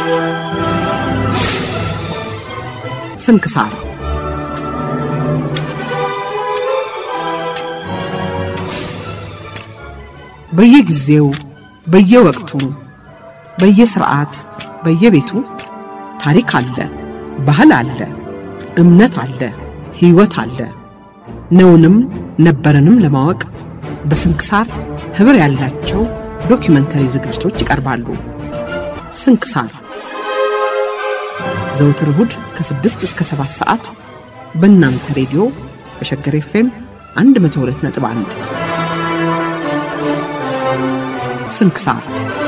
ስንክሳር በየጊዜው በየወቅቱ በየስርዓት በየቤቱ ታሪክ አለ፣ ባህል አለ፣ እምነት አለ፣ ሕይወት አለ። ነውንም ነበረንም ለማወቅ በስንክሳር ኅብር ያላቸው ዶኪመንተሪ ዝግጅቶች ይቀርባሉ። ስንክሳር ዘውትር እሁድ ከ6 እስከ 7 ሰዓት በእናንተ ሬዲዮ በሸገር ኤፍኤም 102.1 ስንክሳር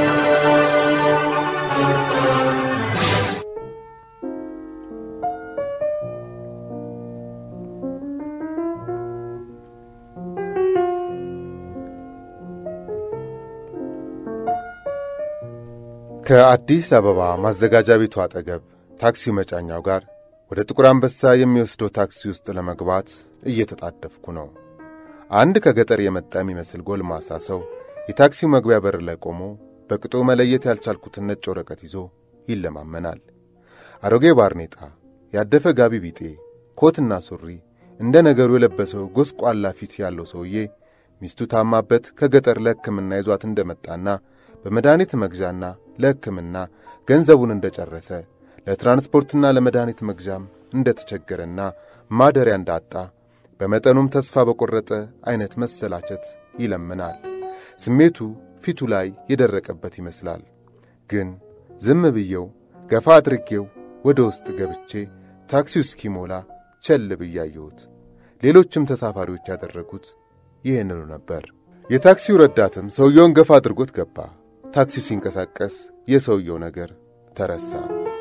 ከአዲስ አበባ ማዘጋጃ ቤቱ አጠገብ ታክሲው መጫኛው ጋር ወደ ጥቁር አንበሳ የሚወስደው ታክሲ ውስጥ ለመግባት እየተጣደፍኩ ነው። አንድ ከገጠር የመጣ የሚመስል ጎልማሳ ሰው የታክሲው መግቢያ በር ላይ ቆሞ በቅጡ መለየት ያልቻልኩትን ነጭ ወረቀት ይዞ ይለማመናል። አሮጌ ባርኔጣ፣ ያደፈ ጋቢ ቢጤ፣ ኮትና ሱሪ እንደ ነገሩ የለበሰው ጎስቋላ ፊት ያለው ሰውዬ ሚስቱ ታማበት ከገጠር ለሕክምና ይዟት እንደመጣና በመድኃኒት መግዣና ለሕክምና ገንዘቡን እንደጨረሰ ለትራንስፖርትና ለመድኃኒት መግዣም እንደተቸገረና ማደሪያ እንዳጣ በመጠኑም ተስፋ በቈረጠ ዐይነት መሰላቸት ይለምናል። ስሜቱ ፊቱ ላይ የደረቀበት ይመስላል። ግን ዝም ብዬው ገፋ አድርጌው ወደ ውስጥ ገብቼ ታክሲው እስኪሞላ ቸል ብያየሁት። ሌሎችም ተሳፋሪዎች ያደረጉት ይህንኑ ነበር። የታክሲው ረዳትም ሰውየውን ገፋ አድርጎት ገባ። ታክሲው ሲንቀሳቀስ የሰውየው ነገር ተረሳ።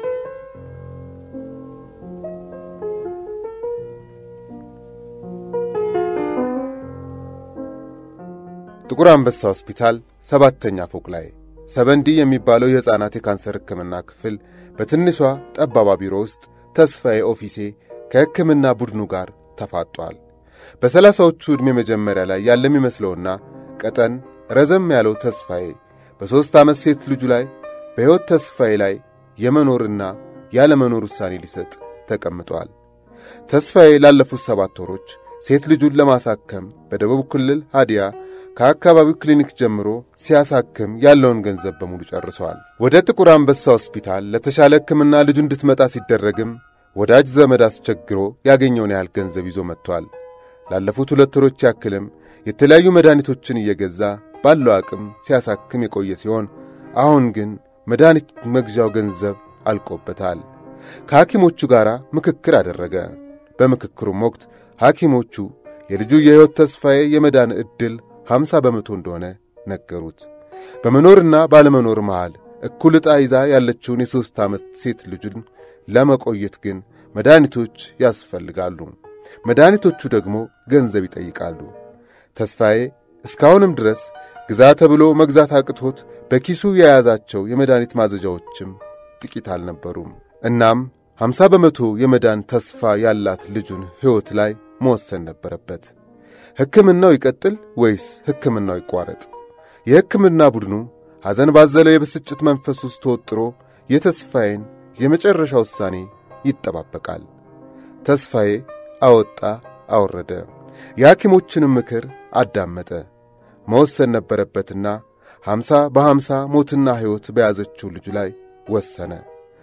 ጥቁር አንበሳ ሆስፒታል ሰባተኛ ፎቅ ላይ ሰበንዲ የሚባለው የሕፃናት የካንሰር ሕክምና ክፍል በትንሿ ጠባባ ቢሮ ውስጥ ተስፋዬ ኦፊሴ ከሕክምና ቡድኑ ጋር ተፋጧል። በሰላሳዎቹ ዕድሜ መጀመሪያ ላይ ያለ የሚመስለውና ቀጠን ረዘም ያለው ተስፋዬ በሦስት ዓመት ሴት ልጁ ላይ በሕይወት ተስፋዬ ላይ የመኖርና ያለመኖር ውሳኔ ሊሰጥ ተቀምጧል። ተስፋዬ ላለፉት ሰባት ወሮች ሴት ልጁን ለማሳከም በደቡብ ክልል ሃዲያ ከአካባቢው ክሊኒክ ጀምሮ ሲያሳክም ያለውን ገንዘብ በሙሉ ጨርሷል። ወደ ጥቁር አንበሳ ሆስፒታል ለተሻለ ሕክምና ልጁ እንድትመጣ ሲደረግም ወዳጅ ዘመድ አስቸግሮ ያገኘውን ያህል ገንዘብ ይዞ መጥቷል። ላለፉት ሁለት ወሮች ያክልም የተለያዩ መድኃኒቶችን እየገዛ ባለው አቅም ሲያሳክም የቆየ ሲሆን አሁን ግን መድኃኒት መግዣው ገንዘብ አልቆበታል። ከሐኪሞቹ ጋር ምክክር አደረገ። በምክክሩም ወቅት ሐኪሞቹ የልጁ የሕይወት ተስፋዬ የመዳን ዕድል ሀምሳ በመቶ እንደሆነ ነገሩት። በመኖርና ባለመኖር መሃል እኩል ዕጣ ይዛ ያለችውን የሦስት ዓመት ሴት ልጁን ለመቆየት ግን መድኃኒቶች ያስፈልጋሉ። መድኃኒቶቹ ደግሞ ገንዘብ ይጠይቃሉ። ተስፋዬ እስካሁንም ድረስ ግዛ ተብሎ መግዛት አቅቶት በኪሱ የያዛቸው የመድኃኒት ማዘዣዎችም ጥቂት አልነበሩም። እናም ሀምሳ በመቶ የመዳን ተስፋ ያላት ልጁን ሕይወት ላይ መወሰን ነበረበት። ሕክምናው ይቀጥል ወይስ ሕክምናው ይቋረጥ? የሕክምና ቡድኑ ሐዘን ባዘለው የብስጭት መንፈስ ውስጥ ተወጥሮ የተስፋዬን የመጨረሻ ውሳኔ ይጠባበቃል። ተስፋዬ አወጣ አወረደ፣ የሐኪሞችንም ምክር አዳመጠ። መወሰን ነበረበትና ሐምሳ በሐምሳ ሞትና ሕይወት በያዘችው ልጁ ላይ ወሰነ።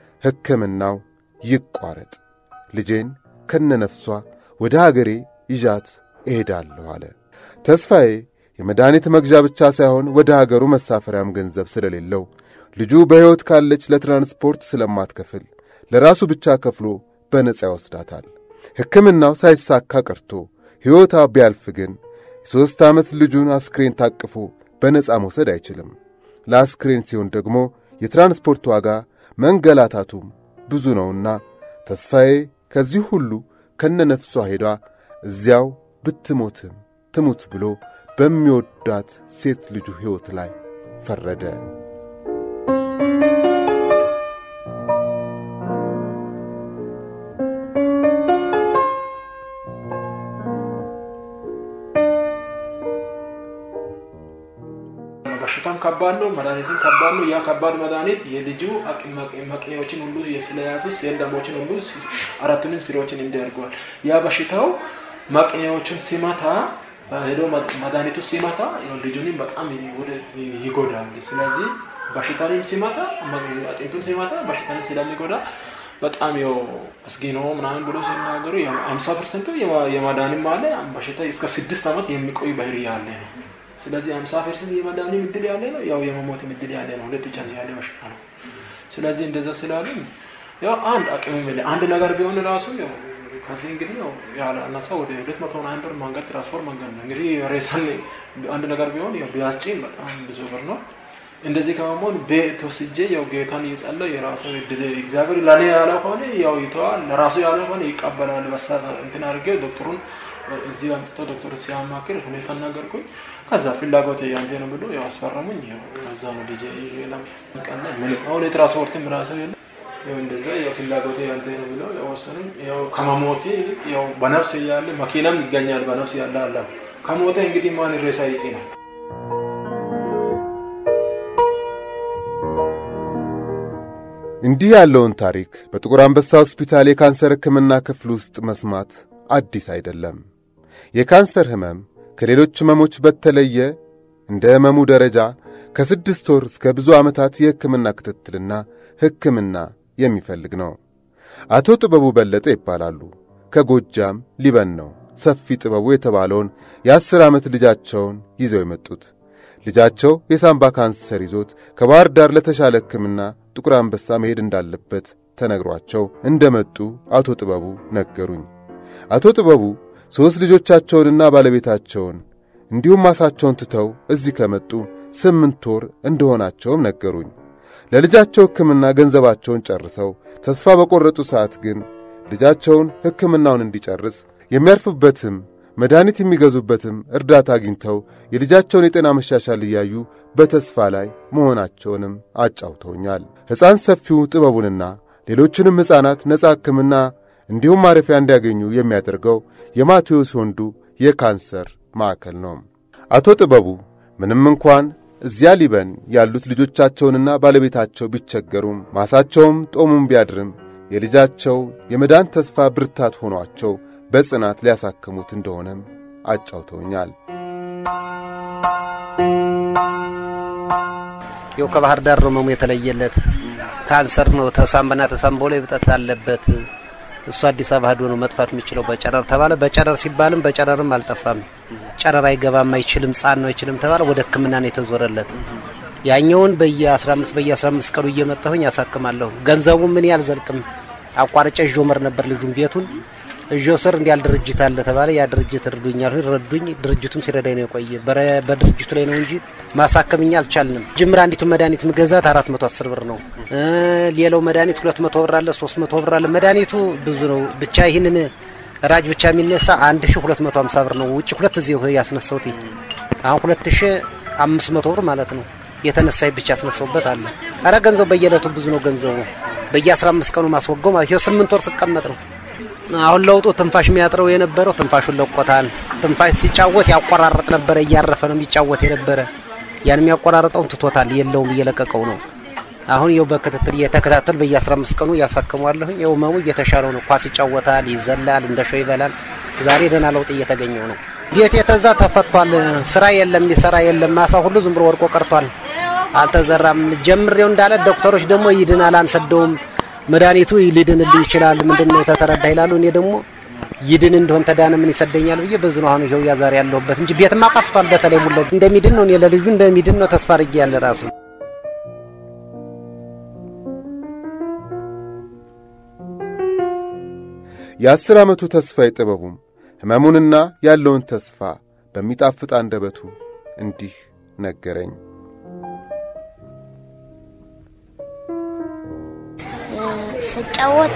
ሕክምናው ይቋረጥ፣ ልጄን ከነነፍሷ ወደ አገሬ ይዣት እሄዳለሁ አለ። ተስፋዬ የመድኃኒት መግዣ ብቻ ሳይሆን ወደ አገሩ መሳፈሪያም ገንዘብ ስለሌለው ልጁ በሕይወት ካለች ለትራንስፖርት ስለማትከፍል ለራሱ ብቻ ከፍሎ በነጻ ይወስዳታል። ሕክምናው ሳይሳካ ቀርቶ ሕይወቷ ቢያልፍ ግን የሦስት ዓመት ልጁን አስክሬን ታቅፎ በነጻ መውሰድ አይችልም። ለአስክሬን ሲሆን ደግሞ የትራንስፖርት ዋጋ መንገላታቱም ብዙ ነውና ተስፋዬ ከዚህ ሁሉ ከነነፍሷ ሄዷ እዚያው ብትሞትም ትሙት ብሎ በሚወዳት ሴት ልጁ ሕይወት ላይ ፈረደ። በሽታም ከባድ ነው። መድኃኒትን ከባድ ነው። ያ ከባድ መድኃኒት የልጁ መቅኔዎችን ሁሉ ስለያዙ ሴል ደሞችን ሁሉ አራቱንን ስሮችን እንዲያርገዋል። ያ በሽታው መቅኔዎችን ሲመታ ሄዶ መድኃኒቱ ሲመታ ልጁንም በጣም ይጎዳል። ስለዚህ በሽታንም ሲመታ አጥንቱን ሲመታ በሽታን ስለሚጎዳ በጣም ያው አስጊ ነው ምናምን ብሎ ሲናገሩ አምሳ ፐርሰንቱ የማዳንም አለ በሽታ እስከ ስድስት ዓመት የሚቆይ ባህሪ ያለ ነው። ስለዚህ አምሳ ፐርሰንት የመዳንም እድል ያለ ነው፣ ያው የመሞትም እድል ያለ ነው። ሁለት ቻንስ ያለ በሽታ ነው። ስለዚህ እንደዛ ስላሉ ያው አንድ አቅም የሚል አንድ ነገር ቢሆን ራሱ ያው ከዚህ እንግዲህ ያው ያላነሳ ወደ ሁለት መቶ አንድ ብር መንገድ ትራንስፖርት መንገድ ነው እንግዲህ ሬሳን አንድ ነገር ቢሆን ያው ቢያስጭን በጣም ብዙ ብር ነው። እንደዚህ ከመሆን ቤት ወስጄ ያው ጌታን እየጸለዩ የራሱ እድል እግዚአብሔር ለእኔ ያለው ከሆነ ያው ይተዋል፣ ለራሱ ያለው ከሆነ ይቀበላል። በሳ እንትን አድርጌ ዶክተሩን እዚህ አምጥቶ ዶክተሩ ሲያማክር ሁኔታ ነገርኩኝ። ከዛ ፍላጎት ያንተ ነው ብሎ ያው አስፈረሙኝ። ያው ከዛ ነው ልጄ ቀና ምን አሁን የትራንስፖርትም ራሱ የለ ያው እንደዛ ያው ፍላጎት ያንተ ነው ብሎ ያው ወሰኑኝ። ያው ከመሞቴ ይልቅ ያው በነፍስ እያለ መኪናም ይገኛል በነፍስ ያለ አለ ከሞተ እንግዲህ ማን ሬሳ ይጪ ነው እንዲህ ያለውን ታሪክ በጥቁር አንበሳ ሆስፒታል የካንሰር ሕክምና ክፍል ውስጥ መስማት አዲስ አይደለም። የካንሰር ሕመም ከሌሎች ሕመሞች በተለየ እንደ ሕመሙ ደረጃ ከስድስት ወር እስከ ብዙ ዓመታት የሕክምና ክትትልና ሕክምና የሚፈልግ ነው። አቶ ጥበቡ በለጠ ይባላሉ። ከጎጃም ሊበን ነው ሰፊ ጥበቡ የተባለውን የአስር ዓመት ልጃቸውን ይዘው የመጡት። ልጃቸው የሳምባ ካንሰር ይዞት ከባሕር ዳር ለተሻለ ሕክምና ጥቁር አንበሳ መሄድ እንዳለበት ተነግሯቸው እንደመጡ አቶ ጥበቡ ነገሩኝ። አቶ ጥበቡ ሦስት ልጆቻቸውንና ባለቤታቸውን እንዲሁም ማሳቸውን ትተው እዚህ ከመጡ ስምንት ወር እንደሆናቸውም ነገሩኝ። ለልጃቸው ሕክምና ገንዘባቸውን ጨርሰው ተስፋ በቈረጡ ሰዓት ግን ልጃቸውን ሕክምናውን እንዲጨርስ የሚያርፉበትም መድኃኒት የሚገዙበትም እርዳታ አግኝተው የልጃቸውን የጤና መሻሻል እያዩ በተስፋ ላይ መሆናቸውንም አጫውተውኛል። ሕፃን ሰፊው ጥበቡንና ሌሎችንም ሕፃናት ነጻ ሕክምና እንዲሁም ማረፊያ እንዲያገኙ የሚያደርገው የማቴዎስ ወንዱ የካንሰር ማዕከል ነው። አቶ ጥበቡ ምንም እንኳን እዚያ ሊበን ያሉት ልጆቻቸውንና ባለቤታቸው ቢቸገሩም ማሳቸውም ጦሙም ቢያድርም የልጃቸው የመዳን ተስፋ ብርታት ሆኗቸው በጽናት ሊያሳክሙት እንደሆነም አጫውተውኛል። ይኸው ከባህር ዳር ነው መሙ የተለየለት ካንሰር ነው። ተሳምበና ተሳምቦ ላይ እብጠት አለበት። እሱ አዲስ አበባ ሄዶ ነው መጥፋት የሚችለው በጨረር ተባለ። በጨረር ሲባልም በጨረርም አልጠፋም። ጨረር አይገባም፣ አይችልም፣ ጻን ነው አይችልም ተባለ። ወደ ሕክምና ነው የተዞረለት። ያኛውን በየ15 በየ15 ቀኑ እየመጣሁኝ ያሳክማለሁ። ገንዘቡ ምን ያልዘልቅም አቋርጬ እዦ መር ነበር ልጁን ቤቱን እዦ ስር እንዲያል ድርጅት አለ ተባለ። ያ ድርጅት እርዱኛል ረዱኝ። ድርጅቱም ሲረዳኝ ነው የቆየ። በድርጅቱ ላይ ነው እንጂ ማሳከምኛ አልቻልንም። ጅምር አንዲቱ መድኃኒት ምገዛት አራት መቶ አስር ብር ነው። ሌላው መድኃኒት ሁለት መቶ ብር አለ፣ ሶስት መቶ ብር አለ። መድኃኒቱ ብዙ ነው። ብቻ ይህንን ራጅ ብቻ የሚነሳ አንድ ሺ ሁለት መቶ ሀምሳ ብር ነው። ውጭ ሁለት ጊዜ ያስነሳውት አሁን ሁለት ሺ አምስት መቶ ብር ማለት ነው። የተነሳይ ብቻ ያስነሳውበት አለ። አረ ገንዘቡ በየዕለቱ ብዙ ነው። ገንዘቡ በየአስራ አምስት ቀኑ ማስወገው ማለት ይኸው ስምንት ወር ስቀመጥ ነው። አሁን ለውጡ ትንፋሽ የሚያጥረው የነበረው ትንፋሹን ለቆታል። ትንፋሽ ሲጫወት ያቆራረጥ ነበረ፣ እያረፈ ነው የሚጫወት የነበረ። ያን የሚያቆራረጠውን ትቶታል፣ የለውም፣ እየለቀቀው ነው። አሁን ይኸው በክትትል እየተከታተል በየ15 ቀኑ እያሳክሟለሁ። ይኸው መሙ እየተሻለው ነው። ኳስ ይጫወታል፣ ይዘላል፣ እንደ ሾው ይበላል። ዛሬ ደህና ለውጥ እየተገኘው ነው። ቤት የተዛ ተፈቷል። ስራ የለም፣ የሚሰራ የለም። ማሳ ሁሉ ዝም ብሎ ወድቆ ቀርቷል፣ አልተዘራም። ጀምሬው እንዳለ ዶክተሮች ደግሞ ይድናል፣ አንሰደውም መድኃኒቱ ሊድንልህ ይችላል። ምንድን ነው ተተረዳ ይላሉ። እኔ ደግሞ ይድን እንደሆን ተዳነ ምን ይሰደኛል ብዬ ብዙ ነው አሁን ይኸው ያዛሬ ያለሁበት እንጂ ቤትማ ጠፍቷል። በተለይ ሙለ እንደሚድን ነው እኔ ለልጁ እንደሚድን ነው ተስፋ አድርጌ ያለ ራሱ የአስር ዓመቱ ተስፋዬ ጥበቡም ሕመሙንና ያለውን ተስፋ በሚጣፍጥ አንደበቱ እንዲህ ነገረኝ። ስጫወት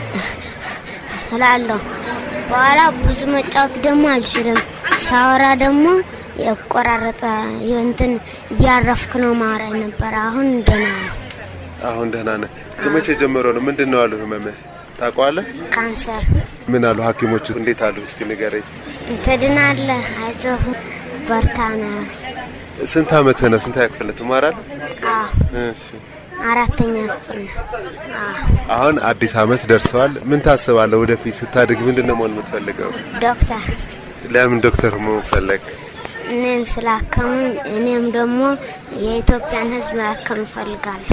እላለሁ። በኋላ ብዙ መጫወት ደግሞ አልችልም። ሳወራ ደግሞ የቆራረጠ እንትን እያረፍክ ነው ማውራ ነበር። አሁን ደህና ነው። አሁን ደህና ነህ? ከመቼ ጀምሮ ነው? ምንድን ነው አሉ ህመምህ? ታውቀዋለህ? ካንሰር ምን አሉ ሐኪሞቹ? እንዴት አሉ? እስቲ ንገረኝ። ትድናለህ፣ አይዞህ፣ በርታ ነው። ስንት ዓመትህ ነው? ስንት ክፍል ትማራለህ? አዎ እሺ። አራተኛ ክፍል ነው። አዎ አሁን አዲስ ዓመት ደርሰዋል። ምን ታስባለህ? ወደፊት ስታድግ ምንድን ነው መሆን የምትፈልገው? ዶክተር ለምን ዶክተር መሆን ፈለግ? እኔን ስላከሙኝ እኔም ደግሞ የኢትዮጵያን ሕዝብ ማከም እፈልጋለሁ።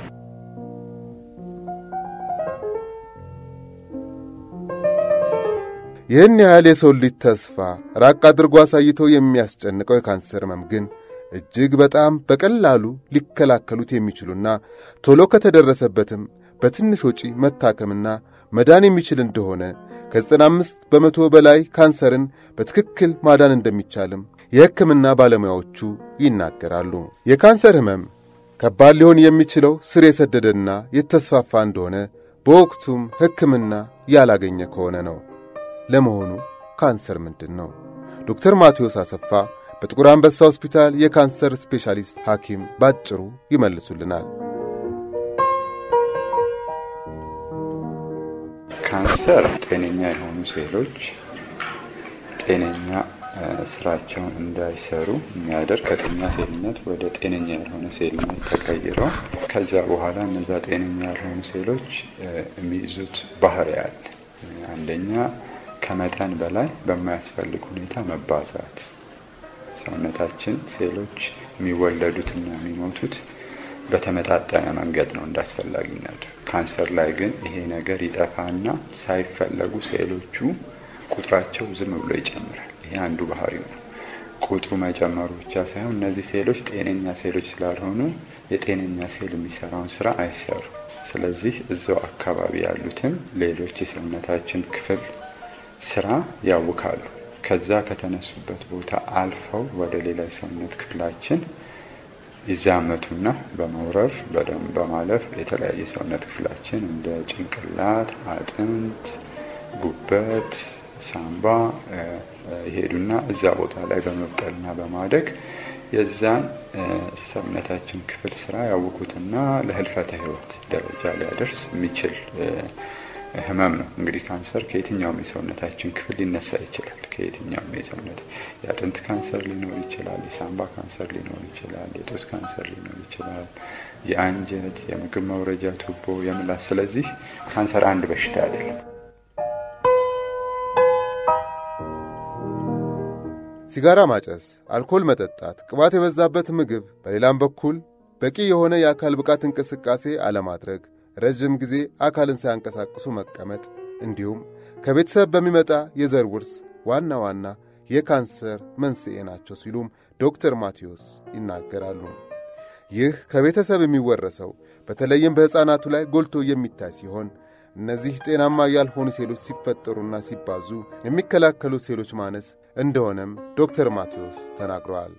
ይህን ያህል የሰው ልጅ ተስፋ ራቅ አድርጎ አሳይቶ የሚያስጨንቀው የካንሰር ህመም ግን እጅግ በጣም በቀላሉ ሊከላከሉት የሚችሉና ቶሎ ከተደረሰበትም በትንሽ ወጪ መታከምና መዳን የሚችል እንደሆነ ከ95 በመቶ በላይ ካንሰርን በትክክል ማዳን እንደሚቻልም የሕክምና ባለሙያዎቹ ይናገራሉ። የካንሰር ህመም ከባድ ሊሆን የሚችለው ስር የሰደደና የተስፋፋ እንደሆነ በወቅቱም ሕክምና ያላገኘ ከሆነ ነው። ለመሆኑ ካንሰር ምንድን ነው? ዶክተር ማቴዎስ አሰፋ በጥቁር አንበሳ ሆስፒታል የካንሰር ስፔሻሊስት ሐኪም ባጭሩ ይመልሱልናል። ካንሰር ጤነኛ የሆኑ ሴሎች ጤነኛ ስራቸውን እንዳይሰሩ የሚያደርግ ከጤነኛ ሴልነት ወደ ጤነኛ ያልሆነ ሴልነት ተቀይረው ከዛ በኋላ እነዛ ጤነኛ ያልሆኑ ሴሎች የሚይዙት ባህሪ አለ። አንደኛ ከመጠን በላይ በማያስፈልግ ሁኔታ መባዛት። ሰውነታችን ሴሎች የሚወለዱትና የሚሞቱት በተመጣጠነ መንገድ ነው እንዳስፈላጊነቱ። ካንሰር ላይ ግን ይሄ ነገር ይጠፋና ሳይፈለጉ ሴሎቹ ቁጥራቸው ዝም ብሎ ይጨምራል። ይሄ አንዱ ባህሪው ነው። ቁጥሩ መጨመሩ ብቻ ሳይሆን እነዚህ ሴሎች ጤነኛ ሴሎች ስላልሆኑ የጤነኛ ሴል የሚሰራውን ስራ አይሰሩ። ስለዚህ እዛው አካባቢ ያሉትን ሌሎች የሰውነታችን ክፍል ስራ ያውካሉ። ከዛ ከተነሱበት ቦታ አልፈው ወደ ሌላ የሰውነት ክፍላችን ይዛመቱና በመውረር በደም በማለፍ የተለያየ ሰውነት ክፍላችን እንደ ጭንቅላት፣ አጥንት፣ ጉበት፣ ሳምባ ይሄዱና እዛ ቦታ ላይ በመብቀልና በማደግ የዛን ሰውነታችን ክፍል ስራ ያውኩትና ለህልፈተ ህይወት ደረጃ ሊያደርስ የሚችል ህመም ነው። እንግዲህ ካንሰር ከየትኛውም የሰውነታችን ክፍል ሊነሳ ይችላል። ከየትኛውም የሰውነት የአጥንት ካንሰር ሊኖር ይችላል፣ የሳምባ ካንሰር ሊኖር ይችላል፣ የጡት ካንሰር ሊኖር ይችላል፣ የአንጀት፣ የምግብ መውረጃ ቱቦ፣ የምላስ። ስለዚህ ካንሰር አንድ በሽታ አይደለም። ሲጋራ ማጨስ፣ አልኮል መጠጣት፣ ቅባት የበዛበት ምግብ፣ በሌላም በኩል በቂ የሆነ የአካል ብቃት እንቅስቃሴ አለማድረግ ረዥም ጊዜ አካልን ሳያንቀሳቅሱ መቀመጥ እንዲሁም ከቤተሰብ በሚመጣ የዘር ውርስ ዋና ዋና የካንሰር መንስኤ ናቸው ሲሉም ዶክተር ማቴዎስ ይናገራሉ። ይህ ከቤተሰብ የሚወረሰው በተለይም በሕፃናቱ ላይ ጎልቶ የሚታይ ሲሆን እነዚህ ጤናማ ያልሆኑ ሴሎች ሲፈጠሩና ሲባዙ የሚከላከሉ ሴሎች ማነስ እንደሆነም ዶክተር ማቴዎስ ተናግረዋል።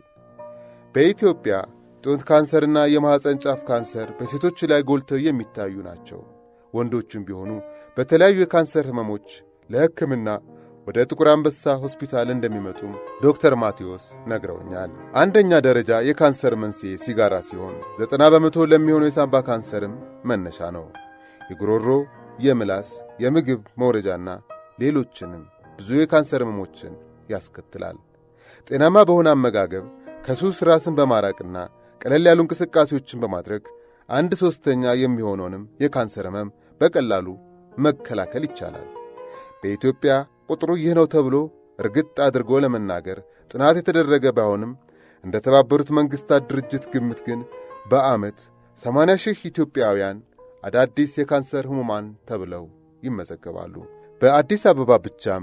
በኢትዮጵያ ጡት ካንሰርና የማኅፀን ጫፍ ካንሰር በሴቶች ላይ ጎልተው የሚታዩ ናቸው። ወንዶቹም ቢሆኑ በተለያዩ የካንሰር ሕመሞች ለሕክምና ወደ ጥቁር አንበሳ ሆስፒታል እንደሚመጡም ዶክተር ማቴዎስ ነግረውኛል። አንደኛ ደረጃ የካንሰር መንስኤ ሲጋራ ሲሆን ዘጠና በመቶ ለሚሆነው የሳምባ ካንሰርም መነሻ ነው። የጉሮሮ፣ የምላስ፣ የምግብ መውረጃና ሌሎችንም ብዙ የካንሰር ሕመሞችን ያስከትላል። ጤናማ በሆነ አመጋገብ ከሱስ ራስን በማራቅና ቀለል ያሉ እንቅስቃሴዎችን በማድረግ አንድ ሦስተኛ የሚሆነውንም የካንሰር ሕመም በቀላሉ መከላከል ይቻላል። በኢትዮጵያ ቁጥሩ ይህ ነው ተብሎ እርግጥ አድርጎ ለመናገር ጥናት የተደረገ ባይሆንም እንደ ተባበሩት መንግሥታት ድርጅት ግምት ግን በዓመት 80 ሺህ ኢትዮጵያውያን አዳዲስ የካንሰር ሕሙማን ተብለው ይመዘገባሉ። በአዲስ አበባ ብቻም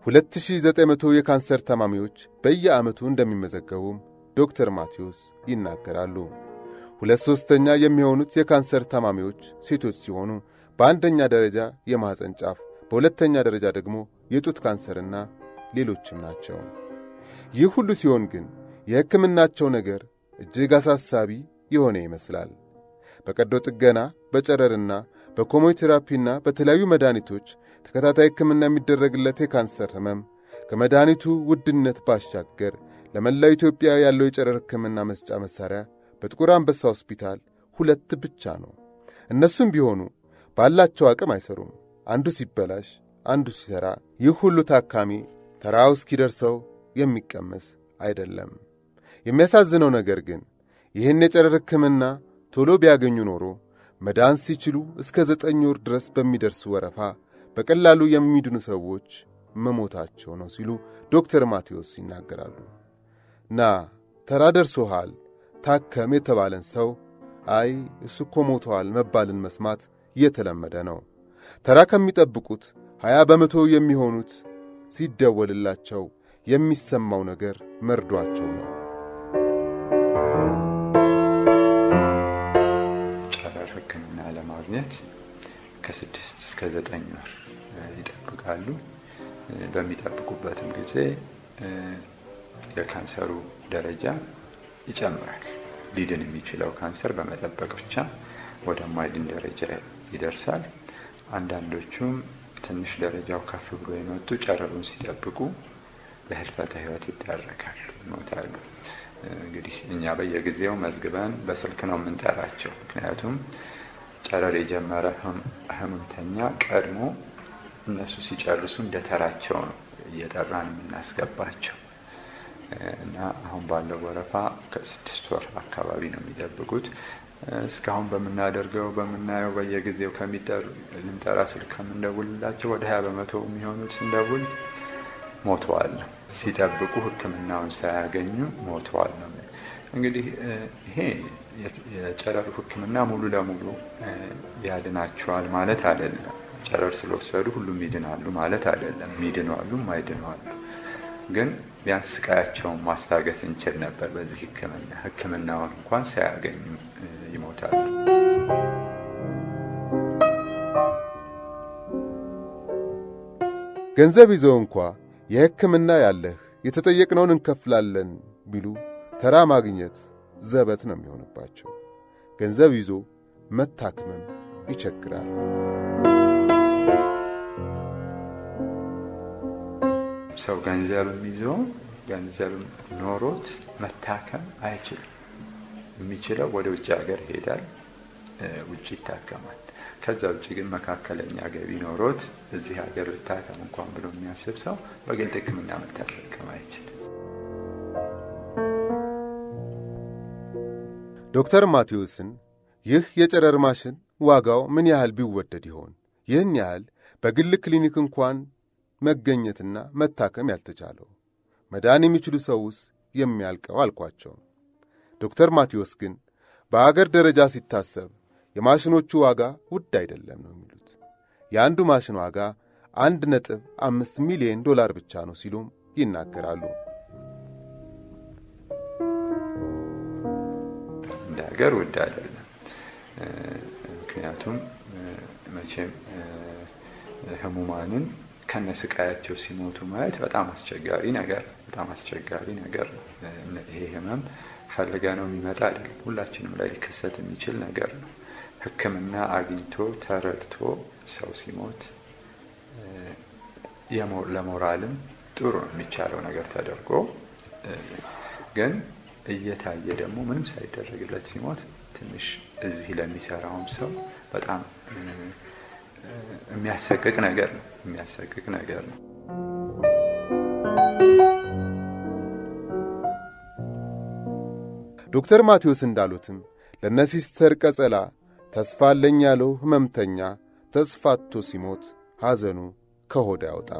2900 የካንሰር ታማሚዎች በየዓመቱ እንደሚመዘገቡም ዶክተር ማቴዎስ ይናገራሉ። ሁለት ሦስተኛ የሚሆኑት የካንሰር ታማሚዎች ሴቶች ሲሆኑ በአንደኛ ደረጃ የማኅፀን ጫፍ፣ በሁለተኛ ደረጃ ደግሞ የጡት ካንሰርና ሌሎችም ናቸው። ይህ ሁሉ ሲሆን ግን የሕክምናቸው ነገር እጅግ አሳሳቢ የሆነ ይመስላል። በቀዶ ጥገና፣ በጨረርና በኮሞቴራፒና በተለያዩ መድኃኒቶች ተከታታይ ሕክምና የሚደረግለት የካንሰር ሕመም ከመድኃኒቱ ውድነት ባሻገር ለመላው ኢትዮጵያ ያለው የጨረር ሕክምና መስጫ መሣሪያ በጥቁር አንበሳ ሆስፒታል ሁለት ብቻ ነው። እነሱም ቢሆኑ ባላቸው አቅም አይሰሩም። አንዱ ሲበላሽ፣ አንዱ ሲሠራ፣ ይህ ሁሉ ታካሚ ተራው እስኪደርሰው የሚቀመስ አይደለም። የሚያሳዝነው ነገር ግን ይህን የጨረር ሕክምና ቶሎ ቢያገኙ ኖሮ መዳን ሲችሉ እስከ ዘጠኝ ወር ድረስ በሚደርሱ ወረፋ በቀላሉ የሚድኑ ሰዎች መሞታቸው ነው ሲሉ ዶክተር ማቴዎስ ይናገራሉ። ና ተራ ደርሶሃል ታከም የተባለን ሰው አይ እሱ እኮ ሞተዋል መባልን መስማት እየተለመደ ነው። ተራ ከሚጠብቁት ሀያ በመቶ የሚሆኑት ሲደወልላቸው የሚሰማው ነገር መርዷቸው ነው። ጨረር ሕክምና ለማግኘት ከስድስት እስከ ዘጠኝ ወር ይጠብቃሉ። በሚጠብቁበትም ጊዜ የካንሰሩ ደረጃ ይጨምራል። ሊድን የሚችለው ካንሰር በመጠበቅ ብቻ ወደማይድን ደረጃ ይደርሳል። አንዳንዶቹም ትንሽ ደረጃው ከፍ ብሎ የመጡ ጨረሩን ሲጠብቁ ለህልፈተ ህይወት ይዳረጋሉ፣ ይሞታሉ። እንግዲህ እኛ በየጊዜው መዝግበን በስልክ ነው የምንጠራቸው። ምክንያቱም ጨረር የጀመረ ህመምተኛ ቀድሞ እነሱ ሲጨርሱ እንደ ተራቸው ነው እየጠራን የምናስገባቸው እና አሁን ባለው ወረፋ ከስድስት ወር አካባቢ ነው የሚጠብቁት። እስካሁን በምናደርገው በምናየው በየጊዜው ከሚጠሩ ልንጠራ ስልክ ከምንደውልላቸው ወደ ሀያ በመቶ የሚሆኑት ስንደውል ሞተዋል ነው ሲጠብቁ ሕክምናውን ሳያገኙ ሞተዋል ነው። እንግዲህ ይሄ የጨረሩ ሕክምና ሙሉ ለሙሉ ያድናቸዋል ማለት አይደለም። ጨረር ስለወሰዱ ሁሉም ይድናሉ ማለት አይደለም። ሚድኑ አሉ፣ ማይድኑ አሉ። ግን ቢያንስ ስቃያቸውን ማስታገስ እንችል ነበር በዚህ ሕክምና ሕክምናውን እንኳን ሳያገኙ ይሞታሉ። ገንዘብ ይዘው እንኳ የሕክምና ያለህ የተጠየቅነውን እንከፍላለን ቢሉ ተራ ማግኘት ዘበት ነው የሚሆንባቸው። ገንዘብ ይዞ መታከምም ይቸግራል። ሰው ገንዘብም ይዞ ገንዘብም ኖሮት መታከም አይችልም። የሚችለው ወደ ውጭ ሀገር ይሄዳል፣ ውጭ ይታከማል። ከዛ ውጭ ግን መካከለኛ ገቢ ኖሮት እዚህ ሀገር ልታከም እንኳን ብሎ የሚያስብ ሰው በግል ሕክምና መታከም አይችልም። ዶክተር ማቴዎስን ይህ የጨረር ማሽን ዋጋው ምን ያህል ቢወደድ ይሆን? ይህን ያህል በግል ክሊኒክ እንኳን መገኘትና መታከም ያልተቻለው መዳን የሚችሉ ሰውስ የሚያልቀው አልኳቸው። ዶክተር ማቴዎስ ግን በአገር ደረጃ ሲታሰብ የማሽኖቹ ዋጋ ውድ አይደለም ነው የሚሉት። የአንዱ ማሽን ዋጋ አንድ ነጥብ አምስት ሚሊዮን ዶላር ብቻ ነው ሲሉም ይናገራሉ። እንደ ሀገር ውድ አይደለም። ምክንያቱም መቼም ህሙማንን ከነስቃያቸው ሲሞቱ ማየት በጣም አስቸጋሪ ነገር በጣም አስቸጋሪ ነገር ነው። ይሄ ህመም ፈልገ ነው የሚመጣ አይደለም። ሁላችንም ላይ ሊከሰት የሚችል ነገር ነው። ሕክምና አግኝቶ ተረድቶ ሰው ሲሞት ለሞራልም ጥሩ ነው የሚቻለው ነገር ተደርጎ ግን እየታየ ደግሞ ምንም ሳይደረግለት ሲሞት ትንሽ እዚህ ለሚሰራውም ሰው በጣም የሚያሰቅቅ ነገር ነው የሚያሰቅቅ ነገር ነው። ዶክተር ማቴዎስ እንዳሉትም ለነ ሲስተር ቀጸላ ተስፋ አለኝ ያለው ህመምተኛ ተስፋቶ ሲሞት ሐዘኑ ከሆድ አያወጣም።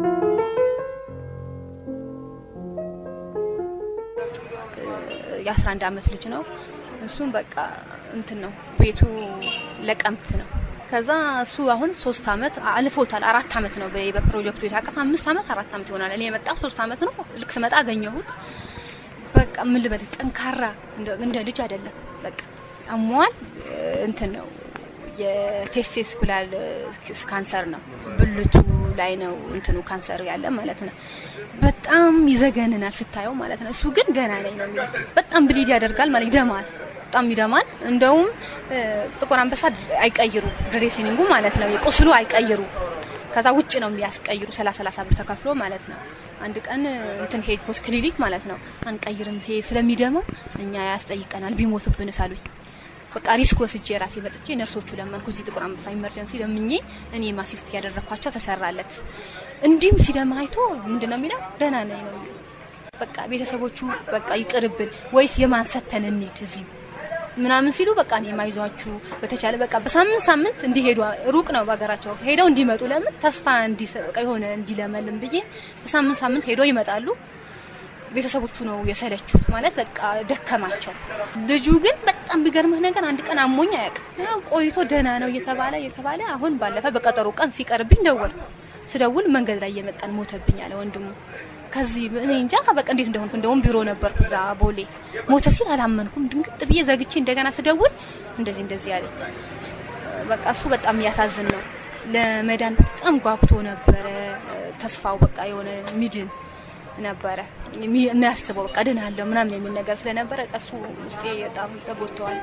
የአስራ አንድ አመት ልጅ ነው። እሱም በቃ እንትን ነው ቤቱ ለቀምት ነው። ከዛ እሱ አሁን ሶስት አመት አልፎታል። አራት አመት ነው በፕሮጀክቱ የታቀፈ አምስት አመት አራት አመት ይሆናል። እኔ የመጣው ሶስት አመት ነው። ልክ ስመጣ አገኘሁት። በቃ ምን ልበል ጠንካራ እንደ ልጅ አይደለም። በቃ አሟል እንትን ነው የቴስቴስኩላር ካንሰር ነው። ብልቱ ላይ ነው እንትኑ ካንሰር ያለ ማለት ነው። በጣም ይዘገንናል ስታየው ማለት ነው። እሱ ግን ደህና ነኝ ነው የሚለው። በጣም ብሊድ ያደርጋል ማለት ይደማል፣ በጣም ይደማል። እንደውም ጥቁር አንበሳ አይቀይሩ ድሬሲኒንጉ ማለት ነው። የቁስሉ አይቀይሩ ከዛ ውጭ ነው የሚያስቀይሩ ሰላሳ ሰላሳ ብር ተከፍሎ ማለት ነው። አንድ ቀን እንትን ሄድ ፖስት ክሊኒክ ማለት ነው አንቀይርም ስለሚደማው እኛ ያስጠይቀናል ቢሞትብን ሳሉኝ በቃ ሪስክ ወስጄ ራሴ መጥቼ ነርሶቹ ለመንኩ። እዚህ ጥቁር አንበሳ ኢመርጀንሲ ለምኜ እኔ ማሲስት ያደረግኳቸው ተሰራለት። እንዲህም ሲደማ አይቶ ምንድን ነው የሚለው ደህና ነኝ ነው የሚሉት። በቃ ቤተሰቦቹ በቃ ይቅርብን ወይስ የማን ሰተን እንሂድ እዚሁ ምናምን ሲሉ በቃ እኔ ማይዟችሁ በተቻለ በቃ በሳምንት ሳምንት እንዲሄዱ ሩቅ ነው በሀገራቸው ሄደው እንዲመጡ ለምን ተስፋ እንዲሰጥ የሆነ እንዲለመልም ብዬ በሳምንት ሳምንት ሄደው ይመጣሉ። ቤተሰቦቹ ነው የሰለቹት ማለት በቃ ደከማቸው። ልጁ ግን በጣም ቢገርምህ ነገር አንድ ቀን አሞኝ አያውቅም። ያው ቆይቶ ደህና ነው እየተባለ እየተባለ አሁን ባለፈ በቀጠሮ ቀን ሲቀርብኝ ደወል ስደውል መንገድ ላይ እየመጣን ሞተብኝ አለ ወንድሙ። ከዚህ እኔ እንጃ በቃ እንዴት እንደሆንኩ እንደውም ቢሮ ነበርኩ እዛ ቦሌ ሞተ ሲል አላመንኩም። ድንግጥ ብዬ ዘግቼ እንደገና ስደውል እንደዚህ እንደዚህ አለ። በቃ እሱ በጣም የሚያሳዝን ነው። ለመዳን በጣም ጓጉቶ ነበረ። ተስፋው በቃ የሆነ ሚድን ነበረ የሚያስበው በቃ ድናለሁ ምናምን የሚል ነገር ስለነበረ ቀሱ ውስጤ በጣም ተጎድተዋል።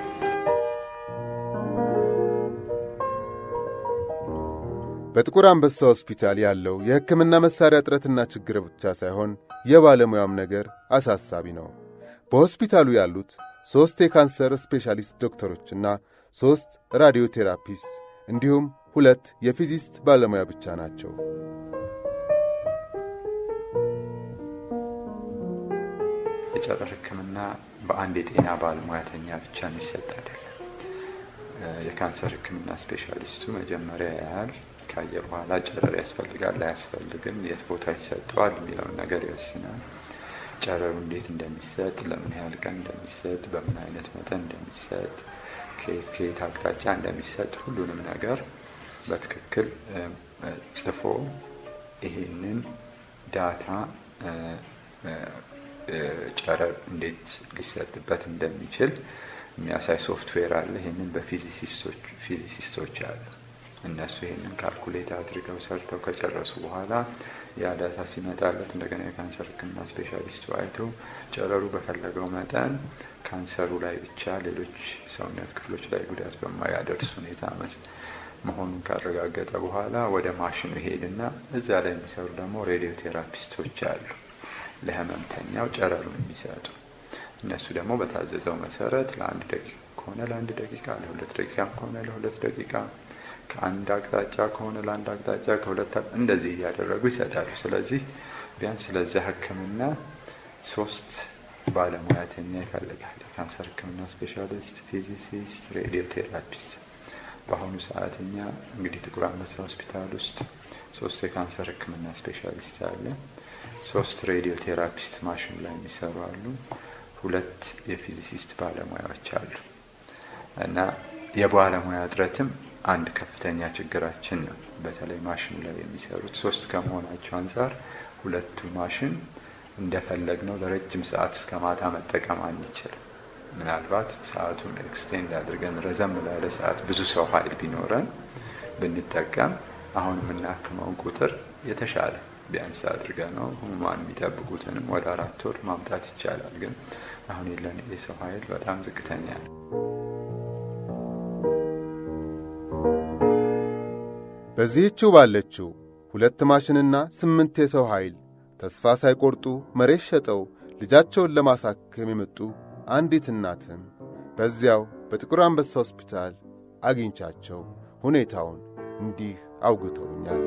በጥቁር አንበሳ ሆስፒታል ያለው የሕክምና መሣሪያ እጥረትና ችግር ብቻ ሳይሆን የባለሙያም ነገር አሳሳቢ ነው። በሆስፒታሉ ያሉት ሦስት የካንሰር ስፔሻሊስት ዶክተሮችና ሦስት ራዲዮ ቴራፒስት እንዲሁም ሁለት የፊዚስት ባለሙያ ብቻ ናቸው። የጨረር ሕክምና በአንድ የጤና ባለሙያተኛ ብቻ የሚሰጥ አይደለም። የካንሰር ሕክምና ስፔሻሊስቱ መጀመሪያ ያህል ካየ በኋላ ጨረር ያስፈልጋል አያስፈልግም፣ የት ቦታ ይሰጠዋል የሚለውን ነገር ይወስናል። ጨረሩ እንዴት እንደሚሰጥ፣ ለምን ያህል ቀን እንደሚሰጥ፣ በምን አይነት መጠን እንደሚሰጥ፣ ከየት ከየት አቅጣጫ እንደሚሰጥ ሁሉንም ነገር በትክክል ጽፎ ይሄንን ዳታ ጨረር እንዴት ሊሰጥበት እንደሚችል የሚያሳይ ሶፍትዌር አለ። ይህንን በፊዚሲስቶች አሉ። እነሱ ይህንን ካልኩሌት አድርገው ሰርተው ከጨረሱ በኋላ ያ ዳታ ሲመጣለት እንደገና የካንሰር ሕክምና ስፔሻሊስቱ አይቶ ጨረሩ በፈለገው መጠን ካንሰሩ ላይ ብቻ ሌሎች ሰውነት ክፍሎች ላይ ጉዳት በማያደርስ ሁኔታ መሆኑን ካረጋገጠ በኋላ ወደ ማሽኑ ይሄድና እዛ ላይ የሚሰሩ ደግሞ ሬዲዮ ቴራፒስቶች አሉ ለህመምተኛው ጨረሩን የሚሰጡ እነሱ ደግሞ በታዘዘው መሰረት ለአንድ ደቂቃ ከሆነ ለአንድ ደቂቃ ለሁለት ደቂቃ ከሆነ ለሁለት ደቂቃ ከአንድ አቅጣጫ ከሆነ ለአንድ አቅጣጫ ከሁለት እንደዚህ እያደረጉ ይሰጣሉ። ስለዚህ ቢያንስ ለዛ ህክምና ሶስት ባለሙያተኛ ይፈልጋል። የካንሰር ህክምና ስፔሻሊስት፣ ፊዚሲስት፣ ሬዲዮ ቴራፒስት። በአሁኑ ሰዓት እኛ እንግዲህ ጥቁር አንበሳ ሆስፒታል ውስጥ ሶስት የካንሰር ህክምና ስፔሻሊስት አለ። ሶስት ሬዲዮ ቴራፒስት ማሽን ላይ የሚሰሩ አሉ። ሁለት የፊዚሲስት ባለሙያዎች አሉ እና የባለሙያ እጥረትም አንድ ከፍተኛ ችግራችን ነው። በተለይ ማሽኑ ላይ የሚሰሩት ሶስት ከመሆናቸው አንጻር ሁለቱ ማሽን እንደፈለግ ነው ለረጅም ሰዓት እስከ ማታ መጠቀም አንችልም። ምናልባት ሰዓቱን ኤክስቴንድ አድርገን ረዘም ላለ ሰዓት ብዙ ሰው ኃይል ቢኖረን ብንጠቀም አሁን የምናክመውን ቁጥር የተሻለ ቢያንስ አድርገ ነው ህሙማን የሚጠብቁትንም ወደ አራት ወር ማምጣት ይቻላል። ግን አሁን የለን የሰው ኃይል በጣም ዝቅተኛ ነው። በዚህችው ባለችው ሁለት ማሽንና ስምንት የሰው ኃይል ተስፋ ሳይቆርጡ መሬት ሸጠው ልጃቸውን ለማሳከም የመጡ አንዲት እናትም በዚያው በጥቁር አንበሳ ሆስፒታል አግኝቻቸው ሁኔታውን እንዲህ አውግተውኛል።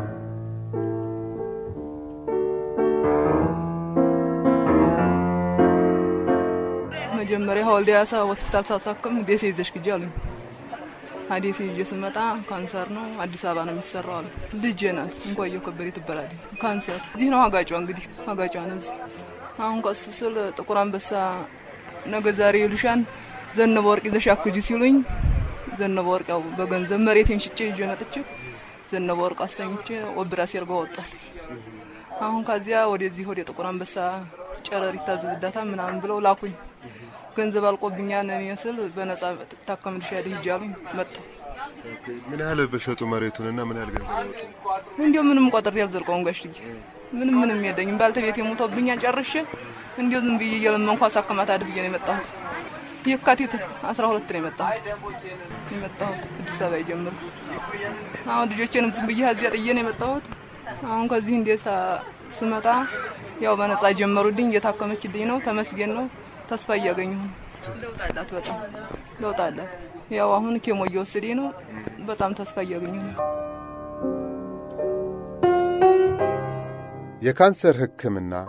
መጀመሪያ ሀወልዲያሳ ሆስፒታል ሳሳክም ደሴ ይዘሽ ግጂ አሉኝ። አዴሴ ይዤ ስመጣ ካንሰር ነው አዲስ አበባ ነው የሚሰራው አሉ። ልጄ ናት እንኳየው ከበደ ትባላለች። ካንሰር እዚህ ነው አጋጯ፣ እንግዲህ አጋጯ ነው እዚህ። አሁን ቀስ ስል ጥቁር አንበሳ ነገ ዛሬ ይሉሻን ዘነበ ወርቅ ይዘሽ አክጂ ሲሉኝ ዘነበ ወርቅ ያው በገንዘብ መሬቴን ሽጬ ይዤ መጥቼ ዘነበ ወርቅ አስተኝቼ ወብራ ሴርጋ ወጣት። አሁን ከዚያ ወደዚህ ወደ ጥቁር አንበሳ ጨረር ይታዘዝዳታ ምናምን ብለው ላኩኝ። ገንዘብ አልቆብኛል እኔ ስል በነጻ ታከምልሻለሽ ሂጂ አሉኝ። መጣሁ። ምን ያህል በሸጡ መሬቱንና ምን ያህል ገንዘብ ያወጡ? እንዲሁ ምንም ቆጥሬ አልዘልቀውም ጋሽዬ፣ ምንም ምንም የለኝም። ባልተቤት የሞተብኛል ጨርሼ እንዲሁ ዝም ብዬ እየለመንኩ አሳክማት አድርጌ ነው የመጣሁት። የካቲት አስራ ሁለት ነው የመጣሁት የመጣሁት አዲስ አበባ የጀመርኩት። አሁን ልጆቼንም ዝም ብዬ እዚያ ጥዬ ነው የመጣሁት። አሁን ከዚህ እንዴት ስመጣ ያው በነጻ ጀመሩልኝ፣ እየታከመችልኝ ነው። ተመስገን ነው። ተስፋ እያገኘሁ ነው። ለውጥ አላት፣ በጣም ለውጥ አላት። ያው አሁን ኬሞ እየወሰደ ነው። በጣም ተስፋ እያገኘሁ ነው። የካንሰር ሕክምና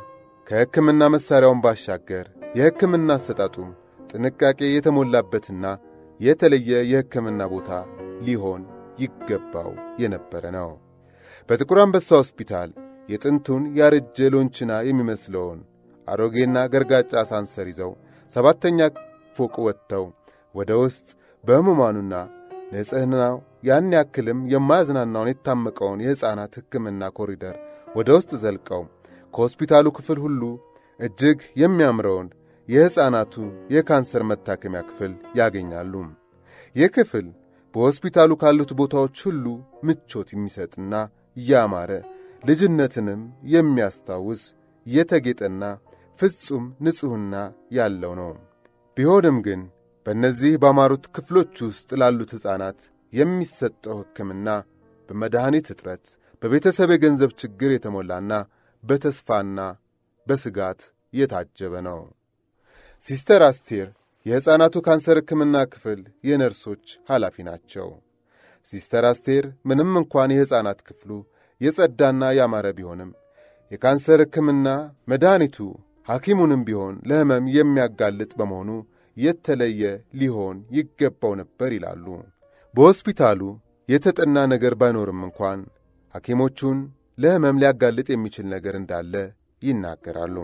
ከሕክምና መሣሪያውን ባሻገር የሕክምና አሰጣጡም ጥንቃቄ የተሞላበትና የተለየ የሕክምና ቦታ ሊሆን ይገባው የነበረ ነው። በጥቁር አንበሳ ሆስፒታል የጥንቱን ያረጀ ሎንችና የሚመስለውን አሮጌና ገርጋጫ ሳንሰር ይዘው ሰባተኛ ፎቅ ወጥተው ወደ ውስጥ በሕሙማኑና ንጽሕናው ያን ያክልም የማያዝናናውን የታመቀውን የሕፃናት ሕክምና ኮሪደር ወደ ውስጥ ዘልቀው ከሆስፒታሉ ክፍል ሁሉ እጅግ የሚያምረውን የሕፃናቱ የካንሰር መታከሚያ ክፍል ያገኛሉ። ይህ ክፍል በሆስፒታሉ ካሉት ቦታዎች ሁሉ ምቾት የሚሰጥና ያማረ ልጅነትንም የሚያስታውስ የተጌጠና ፍጹም ንጽሕና ያለው ነው። ቢሆንም ግን በእነዚህ ባማሩት ክፍሎች ውስጥ ላሉት ሕፃናት የሚሰጠው ሕክምና በመድኃኒት እጥረት፣ በቤተሰብ የገንዘብ ችግር የተሞላና በተስፋና በስጋት የታጀበ ነው። ሲስተር አስቴር የሕፃናቱ ካንሰር ሕክምና ክፍል የነርሶች ኃላፊ ናቸው። ሲስተር አስቴር ምንም እንኳን የሕፃናት ክፍሉ የጸዳና ያማረ ቢሆንም የካንሰር ሕክምና መድኃኒቱ ሐኪሙንም ቢሆን ለሕመም የሚያጋልጥ በመሆኑ የተለየ ሊሆን ይገባው ነበር ይላሉ። በሆስፒታሉ የተጠና ነገር ባይኖርም እንኳን ሐኪሞቹን ለሕመም ሊያጋልጥ የሚችል ነገር እንዳለ ይናገራሉ።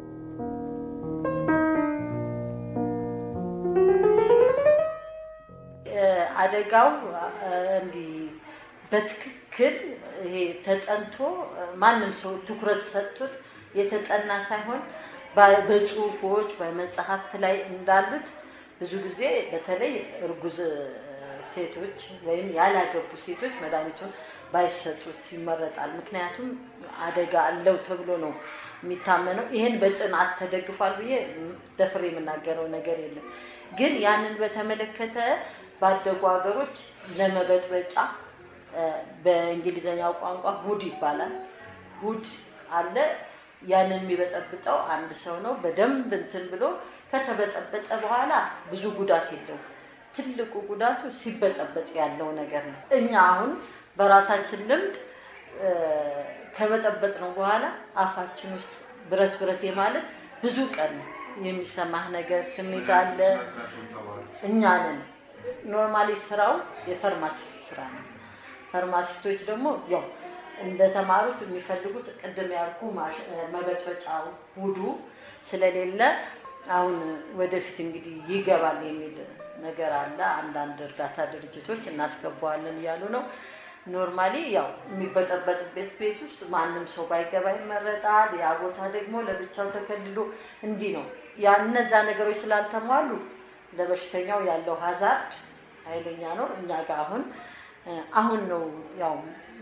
አደጋው እንዲህ በትክክል ይሄ ተጠንቶ ማንም ሰው ትኩረት ሰጥቶት የተጠና ሳይሆን በጽሁፎች በመጽሐፍት ላይ እንዳሉት ብዙ ጊዜ በተለይ እርጉዝ ሴቶች ወይም ያላገቡ ሴቶች መድኃኒቱን ባይሰጡት ይመረጣል። ምክንያቱም አደጋ አለው ተብሎ ነው የሚታመነው። ይህን በጥናት ተደግፏል ብዬ ደፍሬ የምናገረው ነገር የለም። ግን ያንን በተመለከተ ባደጉ ሀገሮች ለመበጥበጫ በእንግሊዝኛው ቋንቋ ሁድ ይባላል። ሁድ አለ። ያንን የሚበጠብጠው አንድ ሰው ነው። በደንብ እንትን ብሎ ከተበጠበጠ በኋላ ብዙ ጉዳት የለውም። ትልቁ ጉዳቱ ሲበጠበጥ ያለው ነገር ነው። እኛ አሁን በራሳችን ልምድ ከበጠበጥ ነው በኋላ አፋችን ውስጥ ብረት ብረት የማለት ብዙ ቀን የሚሰማህ ነገር ስሜት አለ። እኛ ነን ኖርማሊ ስራው የፋርማሲስት ስራ ነው። ፋርማሲስቶች ደግሞ ያው እንደተማሩት የሚፈልጉት ቅድም ያልኩ መበጥበጫው ሁዱ ስለሌለ አሁን ወደፊት እንግዲህ ይገባል የሚል ነገር አለ። አንዳንድ እርዳታ ድርጅቶች እናስገባዋለን እያሉ ነው። ኖርማሊ ያው የሚበጠበጥበት ቤት ውስጥ ማንም ሰው ባይገባ ይመረጣል። ያ ቦታ ደግሞ ለብቻው ተከልሎ እንዲህ ነው። ያ እነዛ ነገሮች ስላልተሟሉ ለበሽተኛው ያለው ሀዛርድ ኃይለኛ ነው። እኛ ጋር አሁን አሁን ነው ያው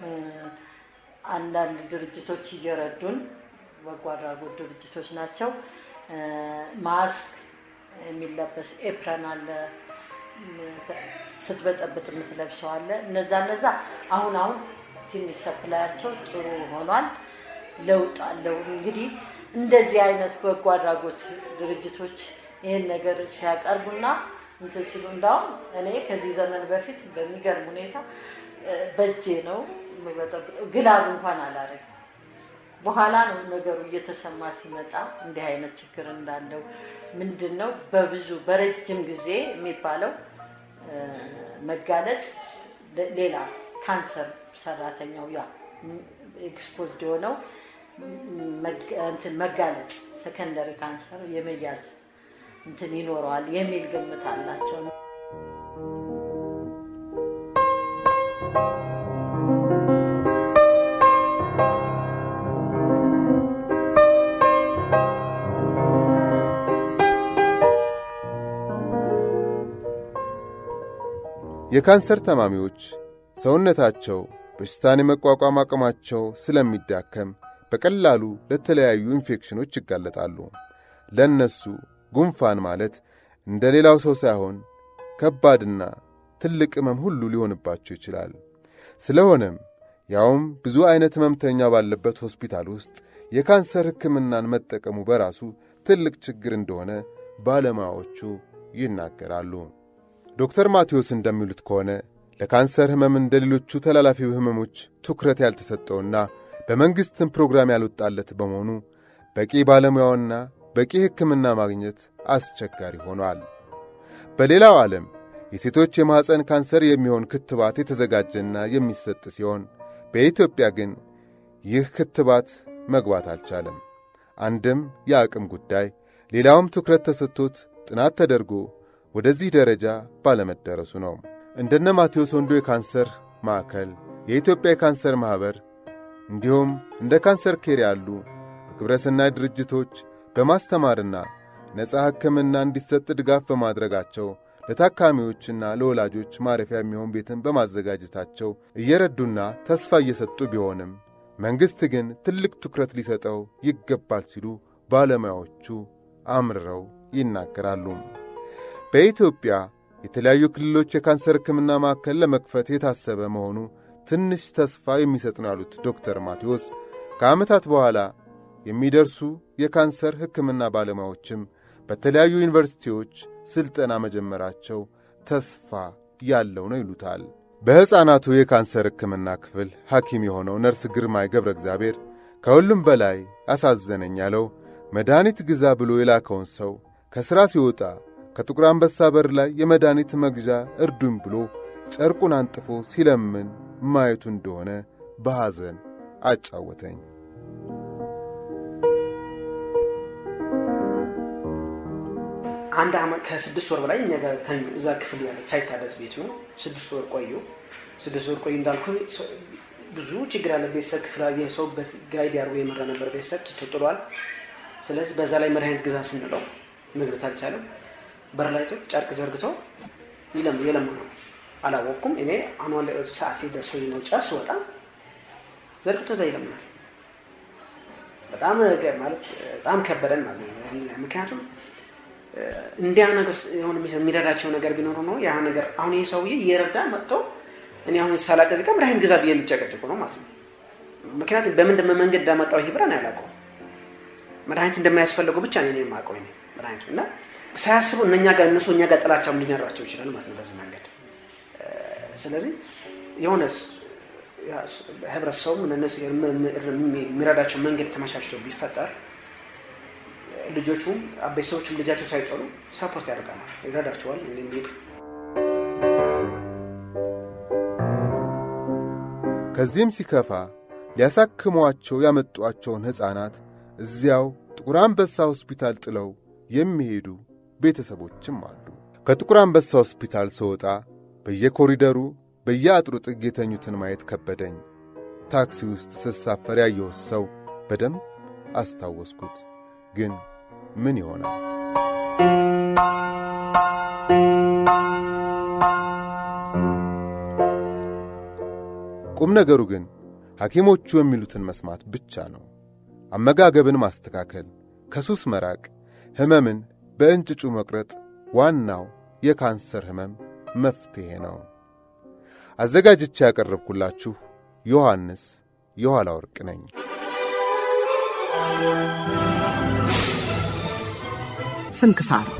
አንዳንድ ድርጅቶች እየረዱን በጎ አድራጎት ድርጅቶች ናቸው። ማስክ የሚለበስ ኤፕረን አለ፣ ስትበጠብጥ የምትለብሰው አለ። እነዛ እነዛ አሁን አሁን ትንሽ ሰፕላያቸው ጥሩ ሆኗል፣ ለውጥ አለው። እንግዲህ እንደዚህ አይነት በጎ አድራጎት ድርጅቶች ይህን ነገር ሲያቀርቡና እንትን ሲሉ እንዳውም እኔ ከዚህ ዘመን በፊት በሚገርም ሁኔታ በእጄ ነው የምበጠብጠው፣ ግላብ እንኳን አላደርግም። በኋላ ነው ነገሩ እየተሰማ ሲመጣ እንዲህ አይነት ችግር እንዳለው ምንድን ነው በብዙ በረጅም ጊዜ የሚባለው መጋለጥ ሌላ ካንሰር ሰራተኛው ያ ኤክስፖዝድ የሆነው እንትን መጋለጥ ሰከንደሪ ካንሰር የመያዝ እንትን ይኖረዋል የሚል ግምት አላቸው። የካንሰር ታማሚዎች ሰውነታቸው በሽታን የመቋቋም አቅማቸው ስለሚዳከም በቀላሉ ለተለያዩ ኢንፌክሽኖች ይጋለጣሉ። ለእነሱ ጉንፋን ማለት እንደ ሌላው ሰው ሳይሆን ከባድና ትልቅ ሕመም ሁሉ ሊሆንባቸው ይችላል። ስለሆነም ያውም ብዙ ዐይነት ሕመምተኛ ባለበት ሆስፒታል ውስጥ የካንሰር ሕክምናን መጠቀሙ በራሱ ትልቅ ችግር እንደሆነ ባለሙያዎቹ ይናገራሉ። ዶክተር ማቴዎስ እንደሚሉት ከሆነ ለካንሰር ሕመም እንደ ሌሎቹ ተላላፊ ሕመሞች ትኩረት ያልተሰጠውና በመንግሥትም ፕሮግራም ያልወጣለት በመሆኑ በቂ ባለሙያውና በቂ ሕክምና ማግኘት አስቸጋሪ ሆኗል። በሌላው ዓለም የሴቶች የማኅፀን ካንሰር የሚሆን ክትባት የተዘጋጀና የሚሰጥ ሲሆን በኢትዮጵያ ግን ይህ ክትባት መግባት አልቻለም። አንድም የአቅም ጉዳይ፣ ሌላውም ትኩረት ተሰጥቶት ጥናት ተደርጎ ወደዚህ ደረጃ ባለመደረሱ ነው። እንደነ ማቴዎስ ወንዶ የካንሰር ማዕከል፣ የኢትዮጵያ የካንሰር ማኅበር እንዲሁም እንደ ካንሰር ኬር ያሉ በግብረሰናይ ድርጅቶች በማስተማርና ነፃ ሕክምና እንዲሰጥ ድጋፍ በማድረጋቸው ለታካሚዎችና ለወላጆች ማረፊያ የሚሆን ቤትን በማዘጋጀታቸው እየረዱና ተስፋ እየሰጡ ቢሆንም መንግሥት ግን ትልቅ ትኩረት ሊሰጠው ይገባል ሲሉ ባለሙያዎቹ አምርረው ይናገራሉ። በኢትዮጵያ የተለያዩ ክልሎች የካንሰር ሕክምና ማዕከል ለመክፈት የታሰበ መሆኑ ትንሽ ተስፋ የሚሰጥ ነው ያሉት ዶክተር ማቴዎስ ከዓመታት በኋላ የሚደርሱ የካንሰር ሕክምና ባለሙያዎችም በተለያዩ ዩኒቨርሲቲዎች ሥልጠና መጀመራቸው ተስፋ ያለው ነው ይሉታል። በሕፃናቱ የካንሰር ሕክምና ክፍል ሐኪም የሆነው ነርስ ግርማይ ገብረ እግዚአብሔር ከሁሉም በላይ አሳዘነኝ ያለው መድኃኒት ግዛ ብሎ የላከውን ሰው ከሥራ ሲወጣ ከጥቁር አንበሳ በር ላይ የመድኃኒት መግዣ እርዱኝ ብሎ ጨርቁን አንጥፎ ሲለምን ማየቱ እንደሆነ በሐዘን አጫወተኝ። አንድ አመት ከስድስት ወር በላይ እኛ ጋር ተኙ። እዛ ክፍል ያለ ሳይታደስ ቤት ነው። ስድስት ወር ቆዩ። ስድስት ወር ቆዩ እንዳልኩ ብዙ ችግር ያለ ቤተሰብ ክፍል ሰው ጋይድ ያርጎ የመራ ነበር። ቤተሰብ ተጥሏል። ስለዚህ በዛ ላይ መድኃኒት ግዛ ስንለው መግዛት አልቻለም። በር ላይ ጨርቅ ዘርግቶ ይለም የለም ነው አላወቅኩም። እኔ አኗን ሰዓት ደርሶ ነው ጨስ ወጣ ዘርግቶ እዛ ይለምናል። በጣም ማለት በጣም ከበደን ማለት ነው። ምክንያቱም እንዲያ ነገር የሆነ የሚረዳቸው ነገር ቢኖሩ ነው ያ ነገር አሁን ይህ ሰውዬ እየረዳ መጥቶ እኔ አሁን ሳላቀዝ ጋር መድኃኒት ግዛ ብዬ የሚጨቀጭቁ ነው ማለት ነው። ምክንያቱም በምን መንገድ እንዳመጣው ይህ ብራን ያላውቀው መድኃኒት እንደማያስፈልገው ብቻ ነው የማውቀው መድኃኒቱ እና ሳያስቡ እነኛ ጋር እነሱ እኛ ጋር ጥላቻም ሊኖራቸው ይችላል ማለት ነው በዚህ መንገድ። ስለዚህ የሆነ ህብረተሰቡም እነሱ የሚረዳቸው መንገድ ተመቻችተው ቢፈጠር ልጆቹም ቤተሰቦችም ልጃቸው ሳይጠሉ ሰፖርት ያደርጋል፣ ይረዳቸዋል። እንዲሄዱ ከዚህም ሲከፋ ሊያሳክሟቸው ያመጧቸውን ሕፃናት እዚያው ጥቁር አንበሳ ሆስፒታል ጥለው የሚሄዱ ቤተሰቦችም አሉ። ከጥቁር አንበሳ ሆስፒታል ስወጣ በየኮሪደሩ በየአጥሩ ጥግ የተኙትን ማየት ከበደኝ። ታክሲ ውስጥ ስሳፈር ያየሁት ሰው በደንብ አስታወስኩት። ግን ምን ይሆናል? ቁም ነገሩ ግን ሐኪሞቹ የሚሉትን መስማት ብቻ ነው። አመጋገብን ማስተካከል፣ ከሱስ መራቅ፣ ሕመምን በእንጭጩ መቁረጥ ዋናው የካንሰር ሕመም መፍትሔ ነው። አዘጋጅቼ ያቀረብኩላችሁ ዮሐንስ የኋላ ወርቅ ነኝ። ስንክሳር